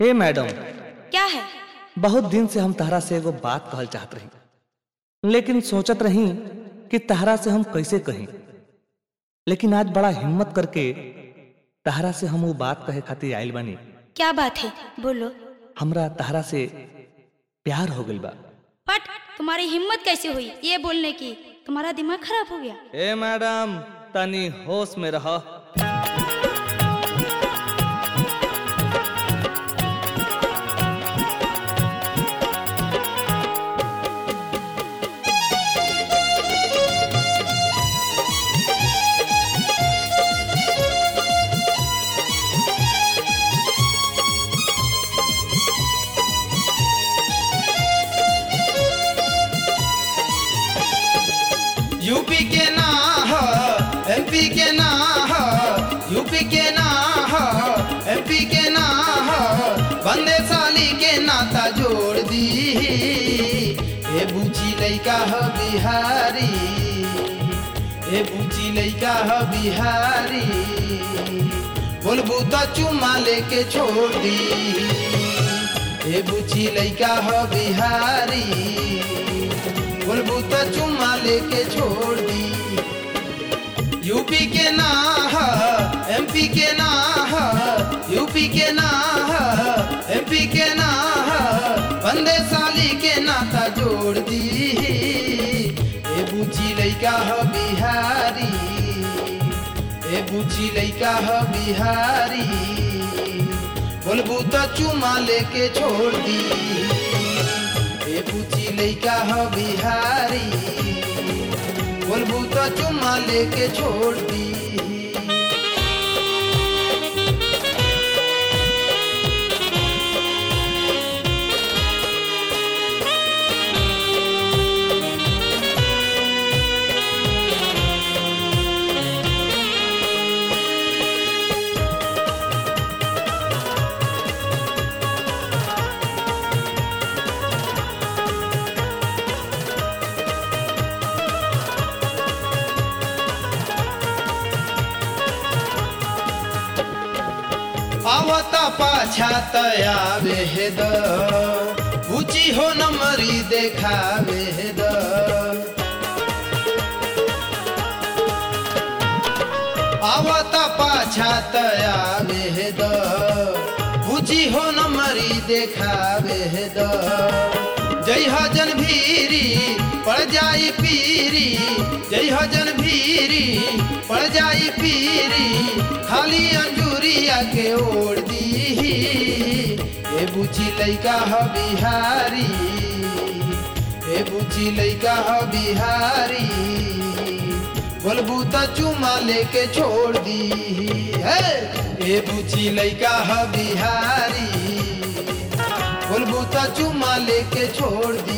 हे मैडम क्या है बहुत दिन से हम तहरा से एगो बात कहल चाहत रही लेकिन सोचत रही कि तहरा से हम कैसे कहीं लेकिन आज बड़ा हिम्मत करके तहरा से हम वो बात कहे खातिर आयल बानी क्या बात है बोलो हमरा तहरा से प्यार हो गइल बा पट तुम्हारी हिम्मत कैसे हुई ये बोलने की तुम्हारा दिमाग खराब हो गया ए मैडम तनी होश में रह यूपी के ना ह एमपी के ना ह यूपी के ना ह एमपी के ना ह बंदे साली के नाता जोड़ दी ए बूची लइका ह बिहारी ए बूची लइका ह बिहारी बोलबू तो चुमा लेके छोड़ दी ए बूची लइका ह बिहारी बोलबू तो चुम्मा लेके छोड़ दी यूपी के ना ह एमपी के ना ह यूपी के ना ह एमपी के ना ह बंदे साली के नाता जोड़ दी ए बूची लइका ह बिहारी ए बूची लइका ह बिहारी बोलबू तो चुमा लेके छोड़ दी ए पूछी लइका ह बिहारी बोलबू तो चुम्मा लेके छोड़ दी आवता पाछा तयावे हे द ऊंची हो नमरी देखावे हे द आवता पाछा तयावे हे द ऊंची हो नमरी देखावे हे द जय हजन भीरी पड़ जाई पीरी जय हजन भीरी पड़ जाई पीरी खाली अंजूरिया के ओढ़ दी ए बुची लइका ह बिहारी ए बुची लइका ह बिहारी बोलबू तो चुमा लेके छोड़ दी है ए बुची लइका ह बिहारी बोलबू तो चुमा लेके छोड़ दी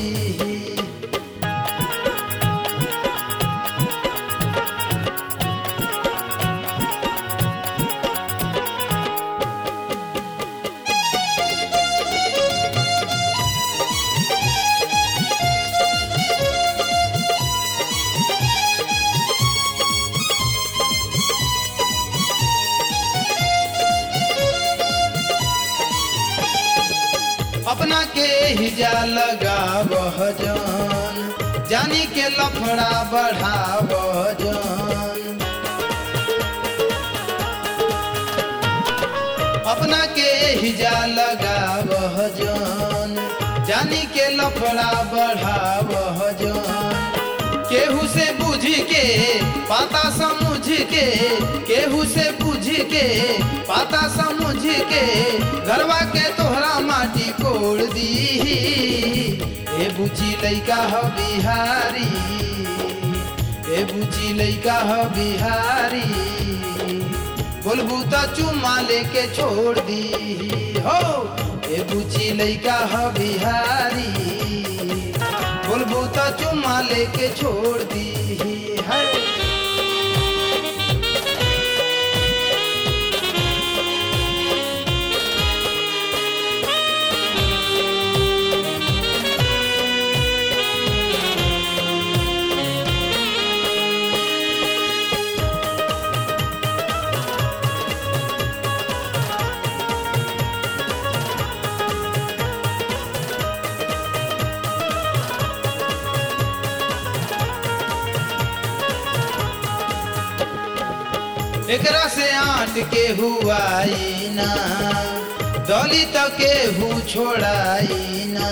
अपना के हिजा लगाव जान जानी के लफड़ा बढ़ाव जान अपना के हिजा लगाव जान जानी के लफड़ा बढ़ाव जान केहू से बुझ के पाता समझ के केहू से बुझ के पाता समझ के घरवा के तोहरा माटी कोड़ दी ए बुची लइका ह बिहारी ए बुची लइका ह बिहारी बोलबू तो चुम्मा लेके छोड़ दी हो ए बुची लइका ह बिहारी बोलबू तो चुम्मा लेके छोड़ दी है एकरा से आट के हुआई ना दलित के हु छोड़ाई ना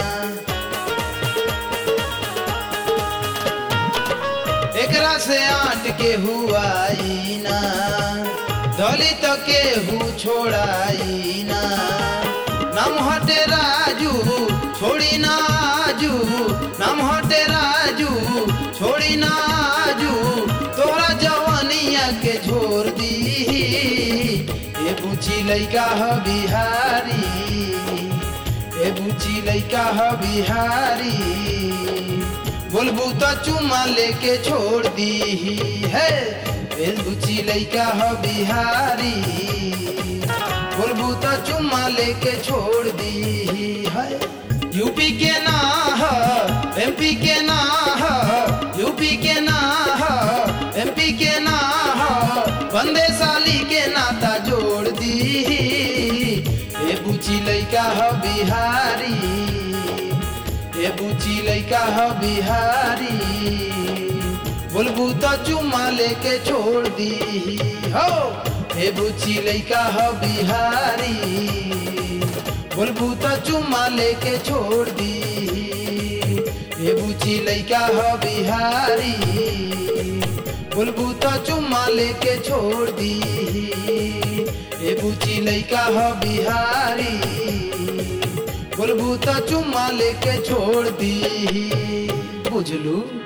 एकरा से आट के हुआई ना दलित के हु छोड़ाई ना नाम हटे राजू छोड़ी ना आजू नाम हटे राजू छोड़ी ना आजू तोरा जवानिया के छोड़ दी ए बुची लैका ह बिहारी ए बुची लैका ह बिहारी बोलबू तो चुमा लेके छोड़ दी है ए बुची लैका ह बिहारी बोलबू तो चुम्मा लेके छोड़ दी है यूपी के ना है एमपी के ना है यूपी के ना है एमपी के ना है बंदे साली के नाता जोड़ दी ए बुची लैका ह बिहारी ए बुची लैका ह बिहारी बोलबू तो चुम्मा लेके छोड़ दी हो हे बुची लैका ह बिहारी बोलबू तो चुम्मा लेके छोड़ दी हे बुची लैका ह बिहारी बोलबू तो चुम्मा लेके छोड़ दी हे बुची लैका ह बिहारी बोलबू तो चुम्मा लेके छोड़ दी बुझलू